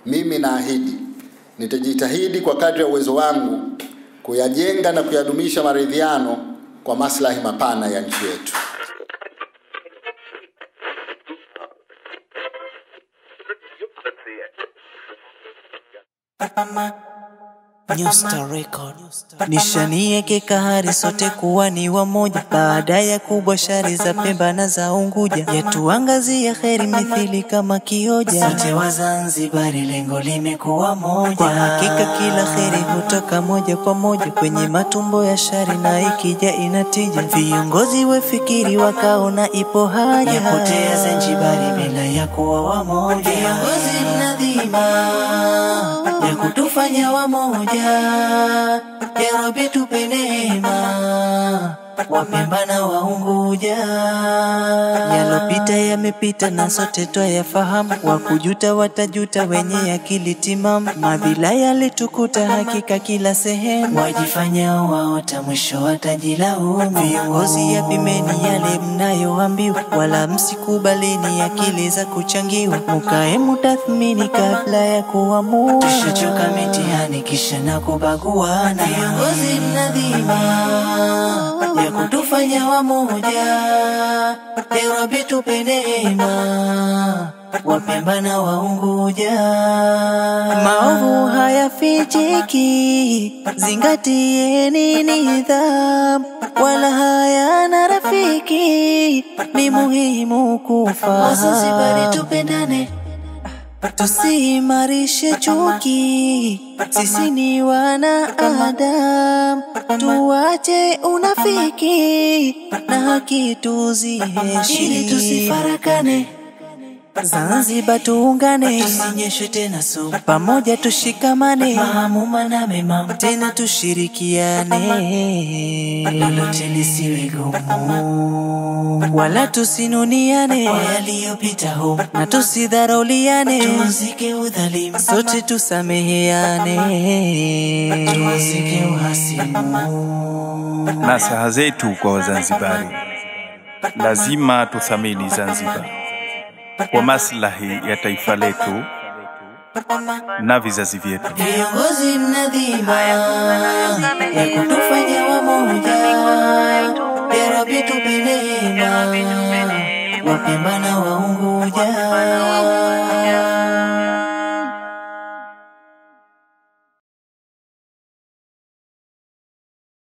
mimi naahidi nitajitahidi kwa kadri ya uwezo wangu kuyajenga na kuyadumisha maridhiano kwa maslahi mapana ya nchi yetu. New Star Record. Nishanieke kahari sote kuwa ni wamoja, baada ya kubwa shari za Pemba na za Unguja, yatuangazia kheri mithili kama kioja. Sote wa Zanzibari, lengo limekuwa moja. Kwa hakika kila kheri hutoka moja kwa moja kwenye matumbo ya shari, na ikija inatija. Viongozi wefikiri wakaona ipo haja yapotea Zanzibari bila ya kuwa wamoja. Viongozi mnadhima ya kutufanya wamoja, ya Rabbi tupe neema Wapemba na Waunguja, yalopita yamepita na sote twayafahamu, wakujuta watajuta wenye akili timamu. Madhila yalitukuta hakika kila sehemu, wajifanya waota mwisho watajilaumu. Viongozi yapimeni yale mnayoambiwa, wala msikubalini akili za kuchangiwa, mukae mutathmini kabla ya kuamua. Tushachoka mitihani kisha na kubaguana, viongozi mnadhima ya kutufanya wamoja, ya Rabbi tupe neema Wapemba na Waunguja, maovu hayafichiki, zingatieni nidhamu, wala hayana rafiki, ni muhimu kufahamu. Wazanzibari tupendane tusiimarishe chuki, sisi ni wanaadamu, tuache unafiki na haki tuziheshimu, ili tusifarakane. Zanzibar tuungane, tusinyeshe tena sumu, pamoja tushikamane, maamuma na mema, tena tushirikiane, lolote lisiwe gumu, wala tusinuniane kwa yaliyopita humu, na tusidharauliane, tuuzike udhalimu, sote tusameheane, tuuzike uhasimu. Nasaha zetu kwa Wazanzibari, lazima tuthamini Zanzibar kwa maslahi ya taifa letu na vizazi vyetu. Viongozi mnadhima ya kutufanya wamoja, ya Rabbi tupe neema, Wapemba na wa